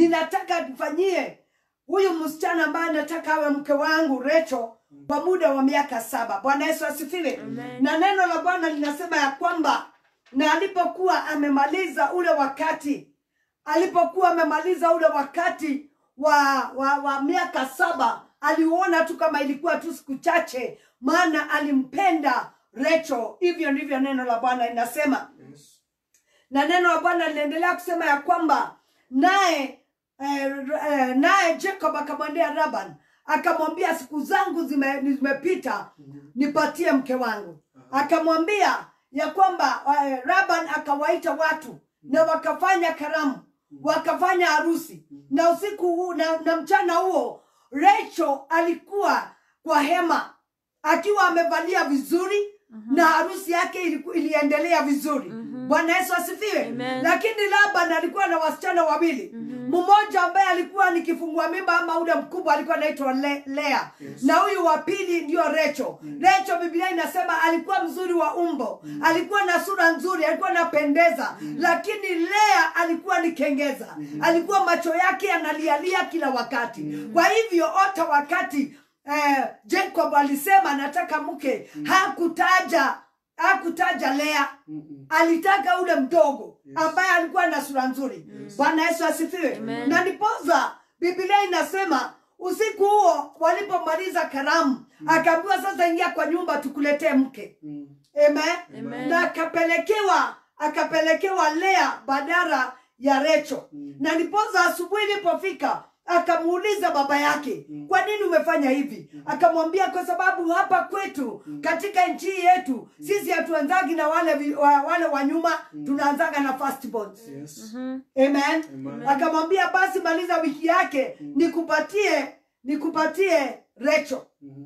ninataka nifanyie huyu msichana ambaye nataka awe mke wangu recho kwa muda wa miaka saba bwana yesu asifiwe Amen. na neno la bwana linasema ya kwamba na alipokuwa amemaliza ule wakati alipokuwa amemaliza ule wakati wa, wa, wa miaka saba aliuona tu kama ilikuwa tu siku chache maana alimpenda recho hivyo ndivyo neno la bwana linasema Yes. na neno la bwana linaendelea kusema ya kwamba naye eh, eh, naye jacob akamwendea laban akamwambia siku zangu zime- zimepita nipatie mke wangu akamwambia ya kwamba eh, laban akawaita watu na wakafanya karamu wakafanya harusi na usiku huu na, na mchana huo recho alikuwa kwa hema akiwa amevalia vizuri na harusi yake iliku, iliendelea vizuri bwana yesu asifiwe Amen. lakini laban alikuwa na wasichana wawili mmoja ambaye alikuwa ni kifungua mimba ama ule mkubwa alikuwa anaitwa Le, lea na huyu wa pili ndio recho recho biblia inasema alikuwa mzuri wa umbo alikuwa na sura nzuri alikuwa anapendeza lakini lea alikuwa ni kengeza alikuwa macho yake yanalialia kila wakati kwa hivyo hata wakati eh, jacob alisema nataka mke hakutaja hakutaja lea Mm-mm. alitaka ule mdogo ambaye alikuwa na sura nzuri bwana yesu asifiwe Amen. na ndiposa biblia inasema usiku huo walipomaliza karamu akaambiwa sasa ingia kwa nyumba tukuletee mke Mm. amen, Amen. na akapelekewa akapelekewa lea badara ya recho Mm. na ndiposa asubuhi ilipofika akamuuliza baba yake kwa nini umefanya hivi akamwambia kwa sababu hapa kwetu katika nchi yetu sisi hatuanzagi na wale vi- wa, wale wa nyuma tunaanzaga na firstborns Yes. Mhm. amen Amen. akamwambia basi maliza wiki yake nikupatie nikupatie recho Mhm.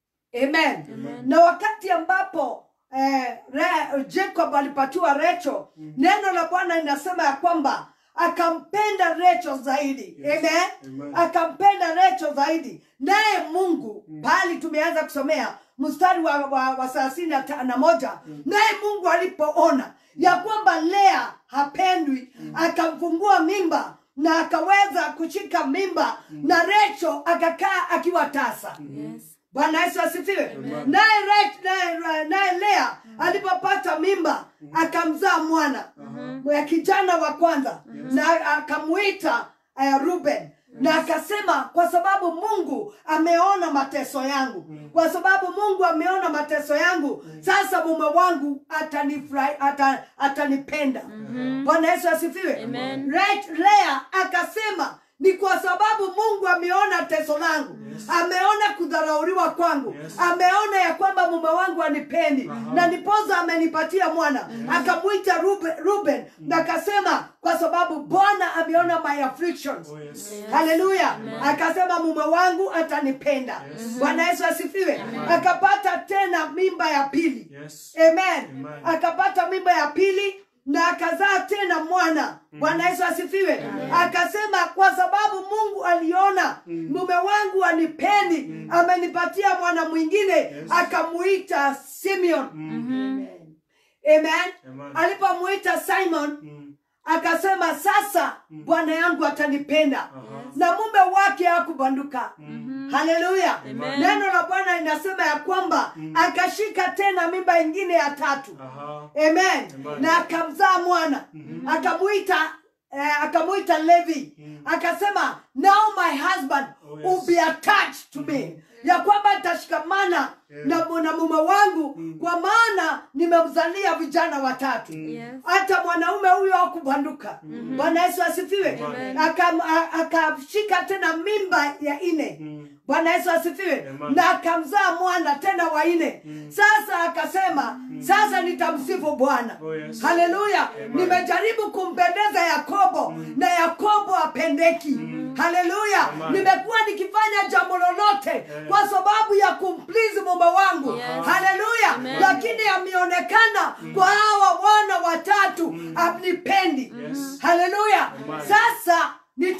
amen Amen. na wakati ambapo eh, re, jacob alipatiwa recho neno la bwana linasema ya kwamba akampenda recho zaidi Yes. amen Amen. akampenda recho zaidi naye mungu pahali tumeanza kusomea mstari wa, wa, wa thelathini na ta- na moja naye mungu alipoona ya kwamba lea hapendwi akamfungua mimba na akaweza kushika mimba na recho akakaa akiwa tasa Yes. bwana yesu asifiwe Amen. naye Rach- naye naye lea alipopata mimba akamzaa mwana ya kijana wa kwanza na akamuita uh, ruben na akasema kwa sababu mungu ameona mateso yangu kwa sababu mungu ameona mateso yangu sasa mume wangu atanifurahi ata, atanipenda bwana yesu asifiwe Amen. Rach- lea akasema ni kwa sababu mungu ameona teso langu ameona kudharauriwa kwangu Yes. ameona ya kwamba mume wangu anipendi na nipoza amenipatia mwana akamwita ruben, ruben na akasema kwa sababu bwana ameona my afflictions Oh, yes. haleluya akasema mume wangu atanipenda bwana yesu asifiwe akapata tena mimba ya pili Yes. amen Amen. akapata mimba ya pili na akazaa tena mwana bwana yesu asifiwe akasema kwa sababu mungu aliona mume wangu anipendi amenipatia mwana mwingine akamuita simeon amen, amen. Amen. alipomuita simon Mm. akasema sasa bwana yangu atanipenda Aha. na mume wake hakubanduka haleluya Amen. neno la bwana linasema ya kwamba akashika tena mimba ingine ya tatu Aha. amen Amen. na akamzaa mwana akamuita eh, akamuita levi akasema now my husband Oh, yes. will be attached to me ya kwamba nitashikamana Yeah. na, na mume wangu kwa maana nimemzalia vijana watatu Yes. hata mwanaume huyo hakubanduka bwana yesu asifiwe Amen. Akam- a- akashika tena mimba ya nne Mm. bwana yesu asifiwe Amen. na akamzaa mwana tena wa nne sasa akasema sasa nitamsifu bwana Oh, yes. haleluya Amen. nimejaribu kumpendeza yakobo na yakobo apendeki haleluya Amen. nimekuwa nikifanya jambo lolote kwa sababu ya kumplizi mume wangu Yes. haleluya Amen. lakini ameonekana kwa hawa wana watatu amnipendi Yes. haleluya Amen. sasa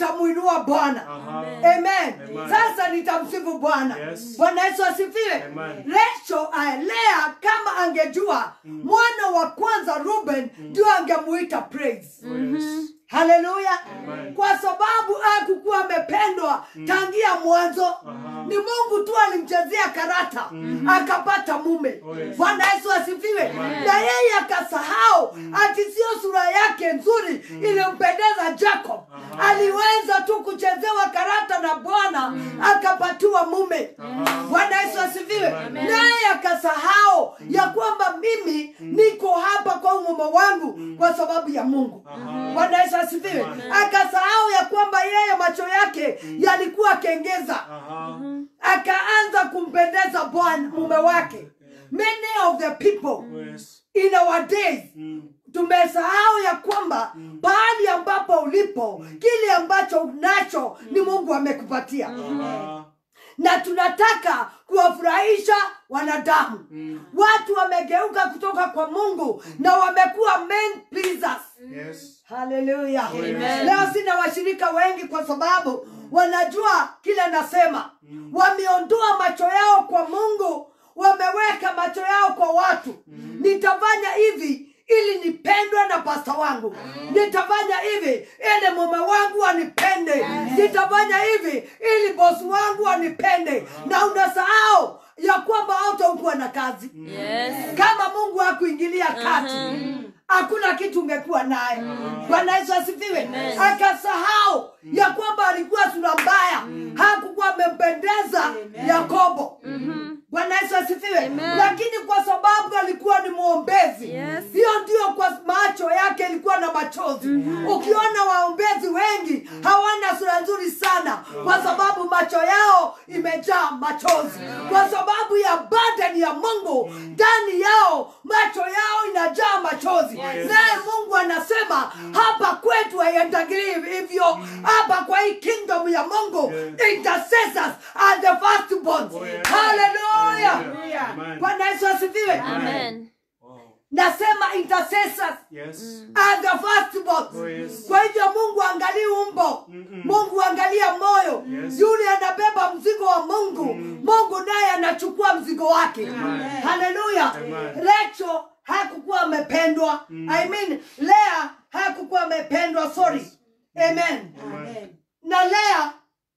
nitamwinua bwana Aha. amen Amen. sasa nitamsifu bwana Yes. bwana yesu asifiwe Amen. resho lea kama angejua mwana wa kwanza ruben ndio angemuita praise Yes. haleluya Amen. kwa sababu akukuwa amependwa tangia mwanzo Aha. ni mungu tu alimchezea karata akapata mume Oh, yes. bwana yesu asifiwe na yeye akasahau ati sio sura yake nzuri ilimpendeza jacob Aha. aliweza tu kuchezewa karata na bwana akapatiwa mume Aha. bwana yesu asifiwe naye akasahau ya kwamba mimi niko hapa kwa umume wangu kwa sababu ya mungu Aha. bwana yesu asifiwe akasahau ya kwamba yeye macho yake yalikuwa kengeza Aha. akaanza kumpendeza bwana mume wake many of the people Yes. in our days Mm. tumesahau ya kwamba pahali ambapo ulipo kile ambacho unacho ni mungu amekupatia Aha. na tunataka kuwafurahisha wanadamu Mm. watu wamegeuka kutoka kwa mungu na wamekuwa men pleasers Yes. haleluya Amen. leo sina washirika wengi kwa sababu wanajua kile nasema wameondoa macho yao kwa mungu wameweka macho yao kwa watu nitafanya hivi ili nipendwe na pasta wangu nitafanya hivi ili mume wangu anipende nitafanya hivi ili bosi wangu anipende na unasahau ya kwamba hautakuwa na kazi Yes. kama mungu hakuingilia kati hakuna kitu ungekuwa naye bwana yesu asifiwe akasahau ya kwamba alikuwa sura mbaya hakukuwa amempendeza yakobo bwana yesu asifiwe lakini kwa sababu alikuwa ni mwombezi Yes. hiyo ndio kwa macho yake ilikuwa na machozi ukiona waombezi wengi hawana sura nzuri sana kwa sababu macho yao imejaa machozi kwa sababu ya badani ya mungu ndani yao macho yao inajaa machozi naye mungu anasema hapa kwetu haiendagili hivyo hapa kwa hii kingdom ya mungu intercessors are the firstborns Oh, yes. haleluya Amen. bwana yesu asifiwe Amen. Wow. nasema intercessors Yes. are the firstborns. Oh, yes. kwa hivyo mungu angalii umbo mungu angalia moyo Yes. yule anabeba mzigo wa mungu mungu naye anachukua mzigo wake haleluya Amen. recho hakukuwa amependwa i mean lea hakukuwa amependwa sorry amen Amen. na lea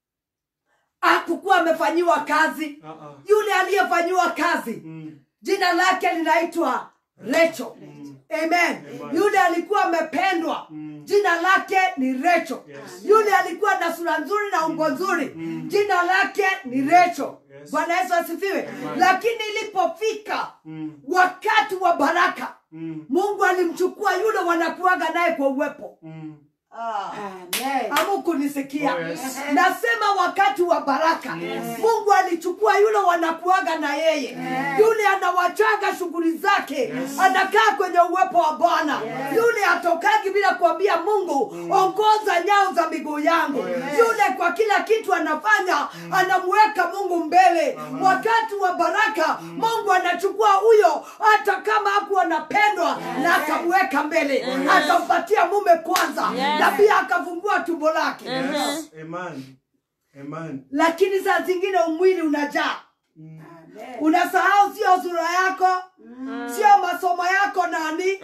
hakukuwa amefanyiwa kazi Uh-uh. yule aliyefanyiwa kazi Mm. jina lake linaitwa recho amen yule alikuwa amependwa jina lake ni recho Yes. yule alikuwa na sura nzuri na umbo nzuri jina lake ni recho Yes. bwana yesu asifiwe lakini ilipofika Mm. wakati wa baraka Mm. mungu alimchukua yule wanakuaga naye kwa uwepo Mm. ah. amukunisikia Oh, yes. nasema wakati wa baraka mungu alichukua yule wanakuaga na yeye yule anawachaga shughuli zake anakaa kwenye uwepo wa bwana yule atokagi bila kuambia mungu ongoza nyao za miguu yangu yule kwa kila kitu anafanya anamweka mungu mbele wakati wa baraka mungu anachukua huyo hata kama hakuwa anapendwa na akamweka mbele akampatia mume kwanza na pia akafungua tumbo lake Yes. Amen. Amen. lakini saa zingine umwili unajaa Mm. unasahau sio sura yako sio masomo yako nani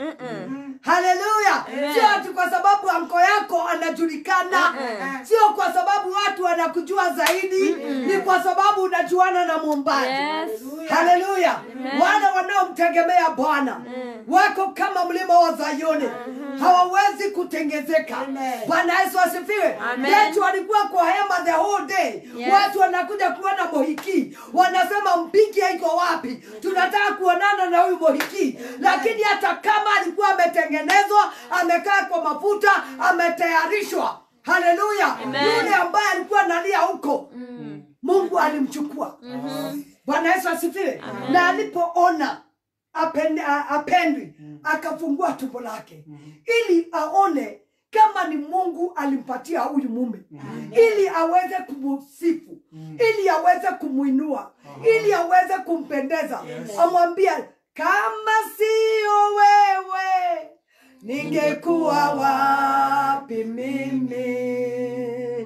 haleluya sio ati kwa sababu anko yako anajulikana sio kwa sababu watu wanakujua zaidi ni kwa sababu unajuana na muumbaji Yes. haleluya wale wanaomtegemea bwana wako kama mlima wa zayuni hawawezi kutengezeka bwana yesu asifiwe Amen. yetu walikuwa kwa hema the whole day Yes. watu wanakuja kuona mohiki wanasema mpiki iko wapi tunataka kuonana na huyu mohiki lakini hata kama alikuwa ametengenezwa amekaa kwa mafuta ametayarishwa haleluya yule ambaye alikuwa nalia huko mungu alimchukua bwana yesu asifiwe na alipoona apen- a- apendwi akafungua tumbo lake ili aone kama ni mungu alimpatia huyu mume ili aweze kumusifu ili aweze kumwinua ili aweze kumpendeza amwambia kama sio wewe ningekuwa wapi mimi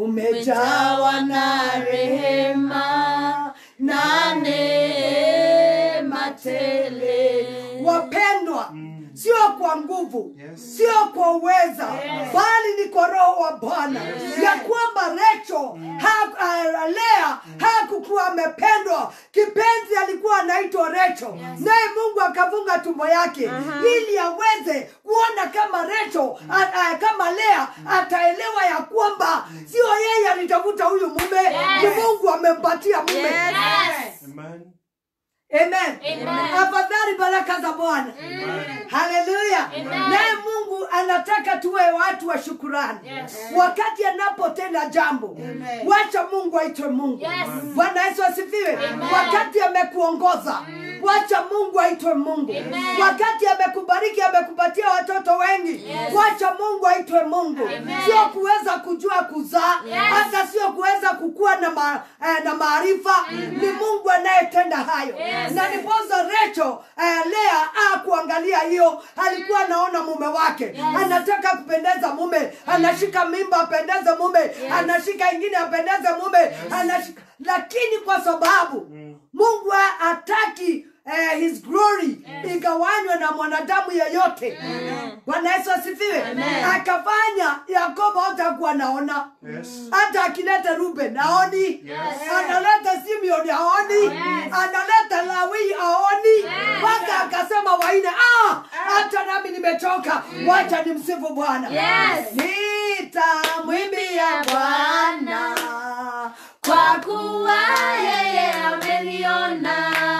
umejawa na rehema na neema tele wapendwa sio kwa nguvu Yes. sio kwa uweza bali ni kwa roho wa bwana ya kwamba recho ha, uh, lea hakukuwa amependwa kipenzi alikuwa anaitwa recho naye mungu akafunga tumbo yake ili aweze kuona kama recho a, a, kama lea ataelewa ya kwamba sio yeye alitafuta huyu mume ni mungu amempatia mume Yes. Amen. Amen. Amen. Afadhali baraka za Bwana. Haleluya. Amen. Naye Mungu anataka tuwe watu wa shukurani. Yes. Wakati anapotenda jambo, wacha Mungu aitwe Mungu. Yes. Bwana Yesu asifiwe. Amen. Wakati amekuongoza, wacha Mungu aitwe Mungu. Amen. Wakati amekubariki, amekupatia watoto wengi, Yes. wacha Mungu aitwe Mungu. Amen. Sio kuweza kujua kuzaa, Yes. hata sio kuweza kukua na ma, eh, na maarifa. Ni Mungu anayetenda hayo Yes. na ndiposa Recho eh, Lea akuangalia hiyo, alikuwa anaona mume wake anataka kupendeza mume, anashika mimba apendeze mume, anashika ingine apendeze mume, anashika lakini kwa sababu Mungu ha- hataki eh, his glory igawanywe na mwanadamu yeyote. Bwana Yesu asifiwe. Akafanya Yakobo hatakuwa naona Yes. hata akileta Ruben aoni, Yes. analeta Simeon aoni, analeta Lawi aoni, mpaka akasema waine, ah, hata nami nimechoka, wacha nimsifu Bwana. Yes. Nitamwimbia Bwana Kwa kuwa yeye ameniona,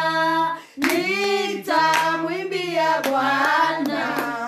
nitamwimbia Bwana.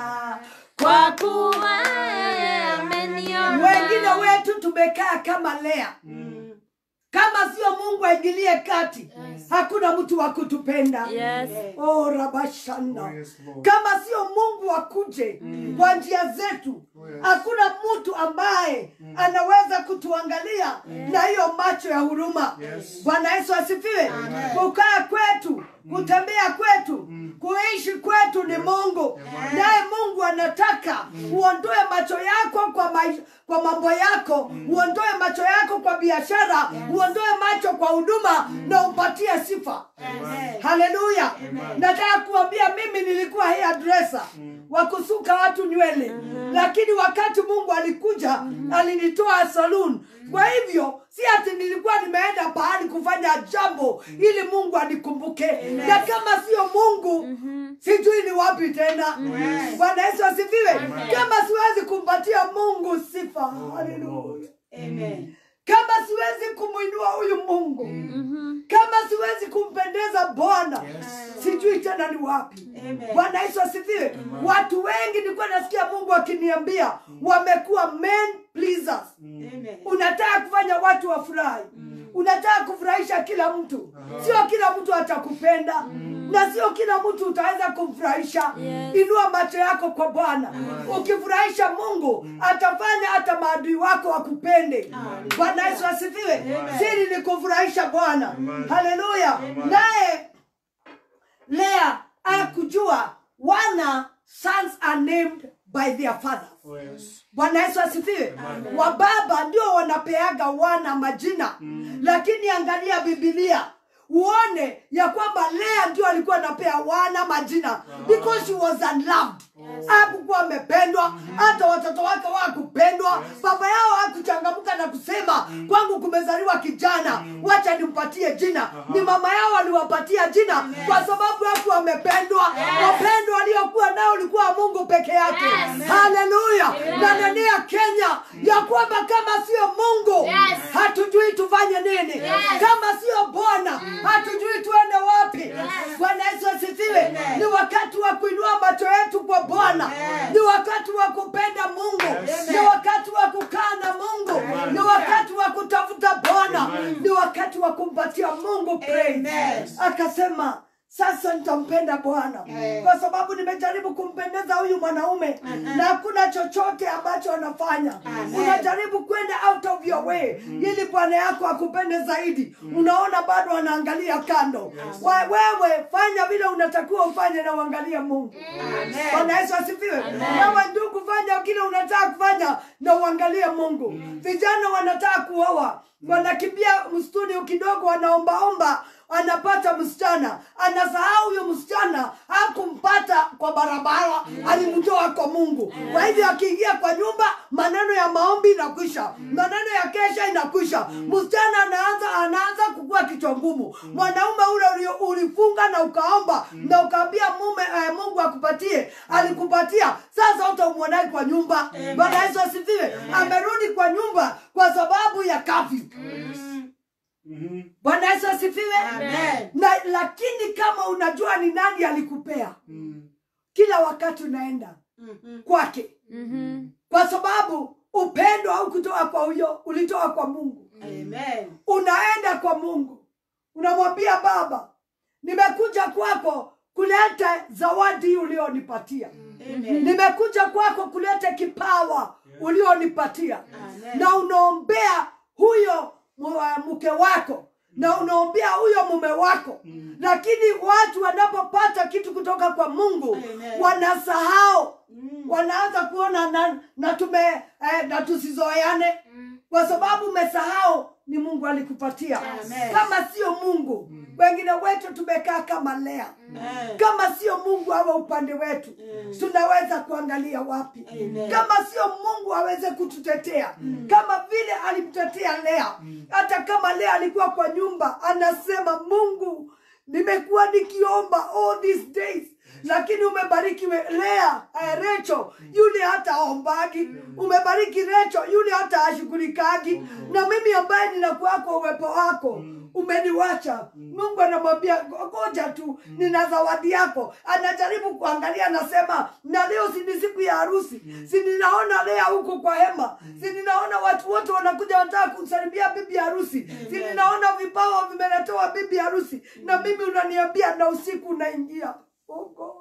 kwa kuwa yeye ameniona. Wengine wetu tumekaa kama Lea, kama sio Mungu aingilie kati, hakuna mtu wa kutupenda. Yes. Oh, rabashanda Oh, yes, Lord. kama sio mungu akuje kwa njia zetu yes. hakuna mtu ambaye anaweza kutuangalia na hiyo macho ya huruma Yes. bwana yesu asifiwe kukaa kwetu kutembea kwetu kuishi kwetu ni mungu naye mungu anataka uondoe macho yako kwa maisha, kwa mambo yako uondoe macho yako kwa biashara uondoe macho kwa huduma na umpatie sifa haleluya nataka kuambia mimi nilikuwa hairdresser wa kusuka watu nywele lakini wakati mungu alikuja alinitoa saloon kwa hivyo si ati nilikuwa nimeenda pahali kufanya jambo ili mungu anikumbuke na kama sio mungu sijui ni wapi tena bwana yesu asifiwe kama siwezi kumpatia mungu sifa haleluya kama siwezi kumwinua huyu mungu kama siwezi kumpendeza bwana sijui tena ni wapi bwana yesu asifiwe watu wengi nilikuwa nasikia mungu akiniambia wamekuwa men pleasers unataka kufanya watu wafurahi unataka kufurahisha kila mtu sio kila mtu atakupenda na sio kila mtu utaweza kumfurahisha inua macho yako kwa bwana ukifurahisha mungu atafanya hata maadui wako wakupende bwana yesu asifiwe siri ni kufurahisha bwana haleluya naye lea akujua wana sons are named by their fathers Oh, yes. bwana yesu asifiwe wababa ndio wanapeaga wana majina lakini angalia bibilia uone ya kwamba lea ndio alikuwa anapea wana majina because she was unloved hakukuwa amependwa hata watoto wake wakupendwa baba yao hakuchangamka na kusema kwangu kumezaliwa kijana wacha nimpatie jina ni mama yao aliwapatia jina kwa sababu haku amependwa wapendwa waliokuwa nao ulikuwa mungu peke yake haleluya na nenia kenya ya kwamba kama sio mungu Yes. hatujui tufanye nini kama sio bwana hatujui tuende wapi bwana yesu asifiwe ni wakati wa kuinua macho yetu kwa bwana ni wakati wa kupenda mungu ni wakati wa kukaa na mungu ni wakati wa kutafuta bwana ni wakati wa kumpatia mungu praise akasema sasa nitampenda bwana Eh. kwa sababu nimejaribu kumpendeza huyu mwanaume na hakuna chochote ambacho anafanya Amen. unajaribu kwenda out of your way ili bwana yako akupende zaidi unaona bado anaangalia kando Wa- wewe fanya vile unatakiwa ufanye na uangalie mungu bwana yesu asifiwe wewe ndugu fanya kile unataka kufanya na uangalie mungu vijana wanataka kuoa wanakimbia msituni kidogo wanaombaomba anapata msichana anasahau huyo msichana hakumpata kwa barabara alimtoa kwa mungu kwa hivyo akiingia kwa nyumba maneno ya maombi inakwisha maneno ya kesha inakwisha msichana anaanza anaanza kukua kichwa ngumu mwanaume ule ulio- ulifunga na ukaomba na ukaambia mume eh, mungu akupatie alikupatia sasa utamwonai kwa nyumba bwana yesu asifiwe amerudi kwa nyumba kwa sababu ya kafyu Mhm. bwana yesu asifiwe Amen. na lakini kama unajua ni nani alikupea Mm. kila wakati unaenda kwake kwa sababu upendo au kutoka kwa huyo ulitoka kwa mungu Amen. unaenda kwa mungu unamwambia baba nimekuja kwako kuleta zawadi ulionipatia Amen. nimekuja kwako kuleta kipawa ulionipatia Amen. na unaombea huyo mu- uh, mke wako na unaombea huyo mume wako lakini watu wanapopata kitu kutoka kwa mungu Amen. wanasahau Mm. wanaanza kuona na, na tume eh, na tusizoeane kwa sababu umesahau ni mungu alikupatia Amen. kama sio mungu wengine wetu tumekaa kama lea Amen. kama sio mungu awe upande wetu tunaweza kuangalia wapi Amen. kama sio mungu aweze kututetea kama vile alimtetea lea hata kama lea alikuwa kwa nyumba anasema mungu nimekuwa nikiomba all these days lakini umebariki we- lea eh, recho yule hata aombagi umebariki recho yule hata ashughulikagi na mimi ambaye ninakuwa kwa uwepo wako umeniwacha mungu anamwambia ngoja tu nina zawadi yako anajaribu kuangalia anasema na leo si ni siku ya harusi si ninaona lea huko kwa hema si ninaona watu wote wanakuja wanataka kumsalimia bibi harusi si ninaona vipawa vimeletewa bibi harusi na mimi unaniambia na usiku unaingia oh God.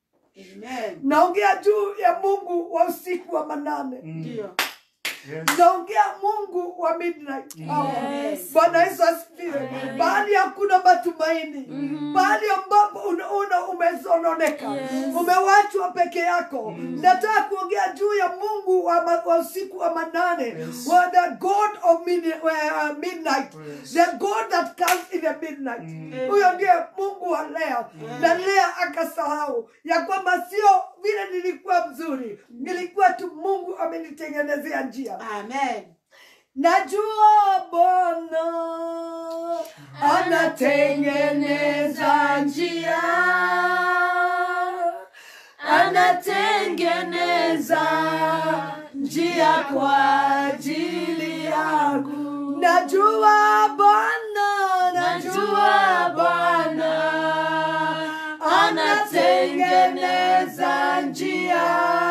Amen. naongea juu ya mungu wa usiku wa manane Ndio. Yes. naongea mungu wa midnight hour. Yes. bwana yesu asifiwe bahali hakuna matumaini bahali ambapo una, una umesononeka umewachwa peke yako nataka kuongea juu ya mungu wa, ma, wa usiku wa manane Yes. wa the god of mid, uh, midnight Yes. the god that comes in the midnight huyo ndiye mungu wa lea na lea akasahau ya kwamba sio vile nilikuwa mzuri nilikuwa tu mungu amenitengenezea njia Amen. najua bwana anatengeneza njia Anatengeneza njia kwa ajili yangu. najua bwana Najua Bwana anatengeneza njia,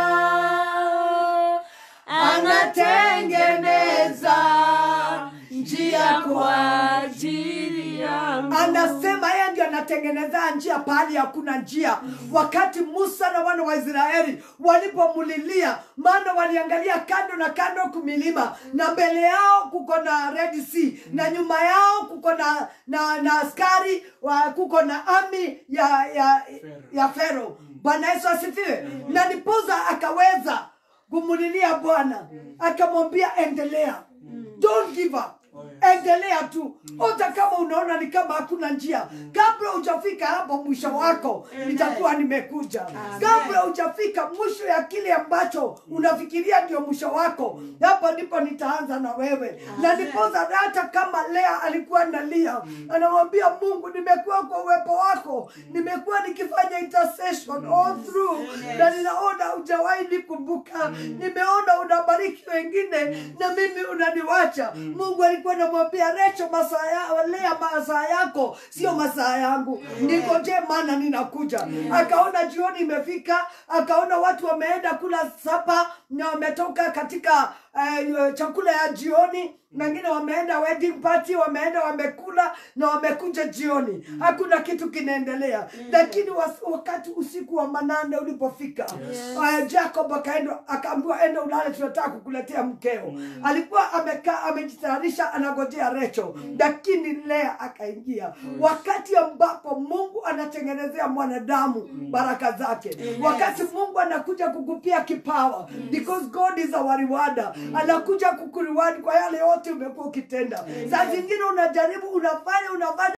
anatengeneza njia kwa ajili yangu. anasema yeye ndio anatengeneza njia pahali hakuna njia wakati musa na wana wa israeli walipomulilia maana waliangalia kando na kando kumilima na mbele yao kuko na red sea na nyuma yao kuko na na, na askari wa, kuko na ami ya ya, ya fero bwana yesu asifiwe na nipoza akaweza kumulilia bwana akamwambia endelea don't give up Oh, yes. endelea tu hata kama unaona ni kama hakuna njia kabla hujafika hapo mwisho wako nitakuwa nimekuja kabla hujafika mwisho ya kile ambacho unafikiria ndio mwisho wako hapo ndipo nitaanza na wewe na nipoza hata kama lea alikuwa nalia anamwambia mungu nimekuwa kwa uwepo wako nimekuwa nikifanya intercession all through na ninaona hujawahi nikumbuka nimeona unabariki wengine na mimi unaniwacha mungu alikuwa namwambia recho masaa ya, lea masaa yako sio masaa yangu nikoje maana ninakuja akaona jioni imefika akaona watu wameenda kula sapa na wametoka katika eh, chakula ya jioni wengine wameenda wedding party wameenda wamekula na wamekuja jioni hakuna kitu kinaendelea lakini was- wakati usiku wa manane ulipofika eh, jacob akaenda akaambiwa enda ulale tunataka kukuletea mkeo alikuwa amekaa amejitayarisha anagojea recho lakini lea akaingia wakati ambapo mungu anatengenezea mwanadamu baraka zake wakati mungu anakuja kukupia kipawa because god is our rewarder anakuja kukuriwadi kwa yale yote umekuwa ukitenda saa zingine unajaribu unafanya unafanya